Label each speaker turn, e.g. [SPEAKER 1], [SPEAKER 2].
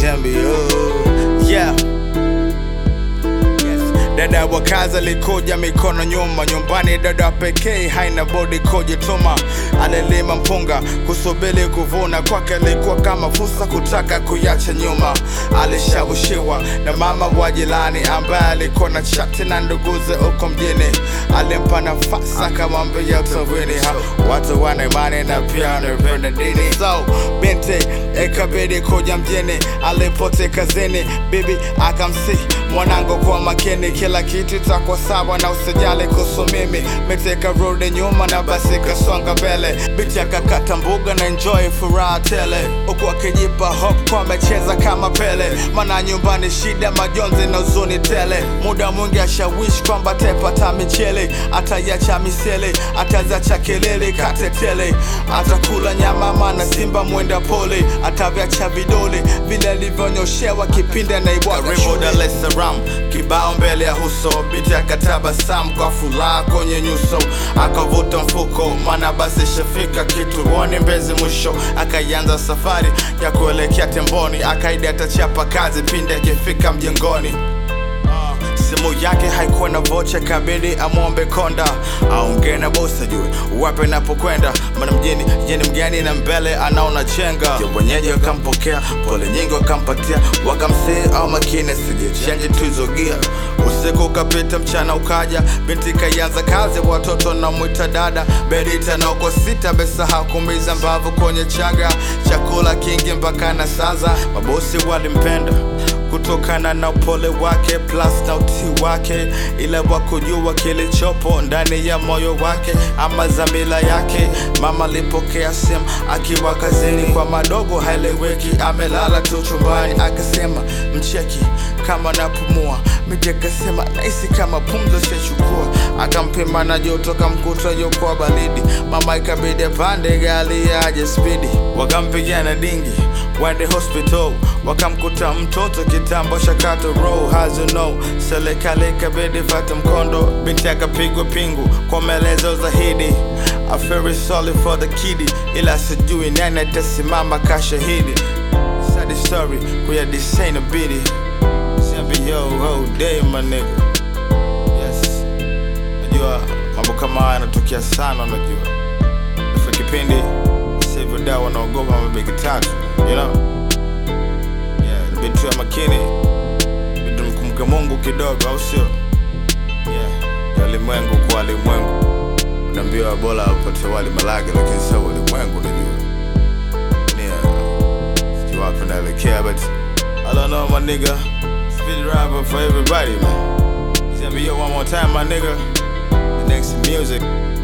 [SPEAKER 1] Zambia. Yeah. Yes. Dada wa kazi alikuja mikono nyuma, nyumbani dada pekee haina bodi kujituma. Alilima mpunga kusubiri kuvuna, kwake alikuwa kama fursa kutaka kuyacha nyuma. Alishawishiwa na mama wa jirani ambaye alikuwa na chati na nduguze huko mjini, alimpa nafasi akamwambia utawini. Ha, Watu wana imani na pia wanapenda dini, so binti ikabidi kuja mjini. Alipote kazini, bibi akamsi mwanangu kwa makini, kila kitu itakuwa sawa na usijali kuhusu mimi. Miteka rudi nyuma na basi kasonga mbele, binti akakata mbuga na enjoy furaha tele, huku akijipa hope kwa amecheza kama Pele, maana nyumbani shida, majonzi na huzuni tele. Muda mwingi ashawishi kwamba atapata michele, atayacha misele, atazacha kelele katetele, atakula nyama maana simba mwenda pole, atavyacha vidole vile alivyonyoshewa kipindi anaibwaga
[SPEAKER 2] Karibu
[SPEAKER 1] shule.
[SPEAKER 2] Dar es Salaam, kibao mbele ya uso, binti akatabasamu kwa furaha kwenye nyuso, akavuta mfuko, maana basi shafika kituoni Mbezi mwisho, akaianza safari ya kuelekea Temboni, akaidi atachapa kazi pindi akifika mjengoni. Simu yake haikuwa na vocha, kabidi amwombe konda aongee na bosi ajue wapi napokwenda, maana mjini jeni mgeni na mbele anaona chenga. Ya Wenyeji wakampokea pole nyingi wakampatia, wakamsii au makini sijechenji tuizogia. Usiku ukapita, mchana ukaja, binti kaianza kazi, watoto namwita dada Bedita na uko sita, besahau kumiza mbavu kwenye chaga, chakula kingi mpaka na saza. Mabosi walimpenda kutokana na upole wake plus na utii wake, ila wakujua kilichopo ndani ya moyo wake ama dhamira yake. Mama alipokea simu akiwa kazini, kwa madogo haeleweki, amelala tu chumbani, akasema mcheki kama napumua. Miji akasema nahisi kama pumzi shachukua, akampima na joto, kamkuta yuko baridi. Mama ikabidi apande gari aje spidi, wakampigia dingi wende hospital wakamkuta mtoto kitambo shakato row as you know serikali ikabidi fata mkondo binti akapigwa pingu kwa maelezo zaidi I feel very sorry for the kidi ila sijui nani atasimama kashahidi sad story kuya design a bidi Siambi yo whole day my nigga yes najua mambo kama haya yanatokea sana unajua Ifa kipindi sasa hivyo dawa wanaogopa mabegi tatu you know yeah inabidi tuwe makini inabidi tumkumbuke Mungu kidogo au sio yeah ya ulimwengu kwa walimwengu unaambiwa bora upate wali malage lakini sio ulimwengu unajua yeah sijui wapi naelekea but I don't know my nigga speed driver for everybody man Tell me yo one more time my nigga the next music